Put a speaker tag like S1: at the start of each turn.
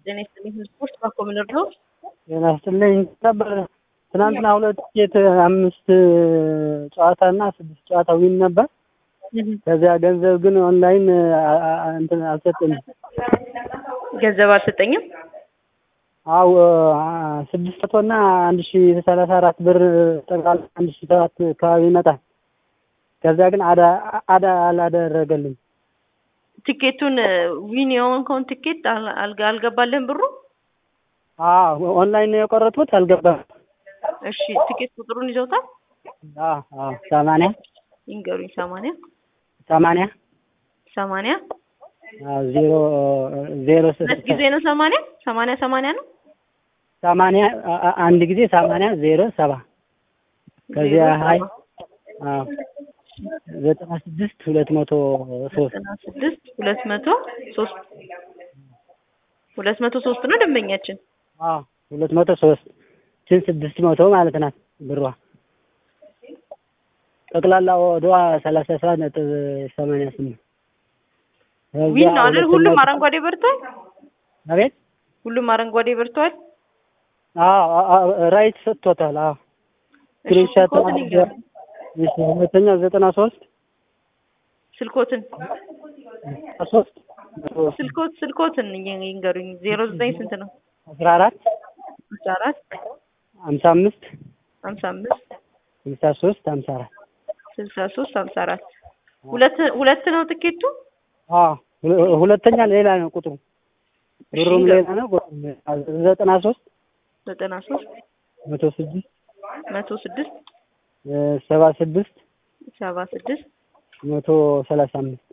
S1: ጤና ይስጥልኝ። ስፖርት ባኮ ምንር ነው።
S2: ጤና ይስጥልኝ ነበር ትናንትና ሁለት ቲኬት አምስት ጨዋታ እና ስድስት ጨዋታ ዊን ነበር። ከዚያ ገንዘብ ግን ኦንላይን እንትን አልሰጠኝም።
S1: ገንዘብ አልሰጠኝም።
S2: አው ስድስት መቶ እና አንድ ሺ ሰላሳ አራት ብር ጠቅላላ አንድ ሺ ሰባት አካባቢ ይመጣል። ከዚያ ግን አዳ አዳ አላደረገልኝ።
S1: ቲኬቱን ዊን የሆንከውን ቲኬት አልጋ አልገባልህም ብሩ?
S2: አዎ ኦንላይን ነው የቆረጥኩት፣ አልገባም።
S1: እሺ ቲኬት ቁጥሩን ይዘውታል?
S2: አዎ አዎ ሰማንያ
S1: ይንገሩኝ። ሰማንያ
S2: ሰማንያ
S1: ሰማንያ
S2: ዜሮ ዜሮ
S1: ሁለት ጊዜ ነው ሰማንያ ሰማንያ ሰማንያ ነው
S2: ሰማንያ አንድ ጊዜ ሰማንያ ዜሮ ሰባ ከዚያ ሀይ አዎ ዘጠና ስድስት ሁለት መቶ ሶስት
S1: ዘጠና ስድስት ሁለት መቶ ሶስት ሁለት መቶ ሶስት ነው ደንበኛችን።
S2: አዎ ሁለት መቶ ሶስት ችን ስድስት መቶ ማለት ናት ብሯ ጠቅላላ ወዷ ሰላሳ ሰባት ነጥብ ሰማንያ ስምንት
S1: ዊን ነው አይደል? ሁሉም አረንጓዴ በርቷል።
S2: አቤት
S1: ሁሉም አረንጓዴ በርቷል።
S2: አዎ ራይት ሰጥቶታል። አዎ ስክሪንሻት
S1: ስልኮትን ይንገሩኝ።
S2: ሁለተኛው ዘጠና ሶስት
S1: ስልኮትን
S2: ሶስት
S1: ስልኮት ስልኮትን ይንገሩኝ። ዜሮ ዘጠኝ ስንት ነው?
S2: አስራ አራት
S1: አስራ አራት
S2: ሀምሳ አምስት
S1: ሀምሳ አምስት
S2: ስልሳ ሶስት ሀምሳ አራት
S1: ስልሳ ሶስት ሀምሳ አራት ሁለት ሁለት ነው ትኬቱ።
S2: አዎ ሁለተኛ ሌላ ነው ቁጥሩ ብሩም ሌላ ነው ቁጥሩም ሌላ ዘጠና ሶስት
S1: ዘጠና ሶስት
S2: መቶ ስድስት
S1: መቶ ስድስት
S2: ሰባ ስድስት
S1: ሰባ ስድስት
S2: መቶ ሰላሳ አምስት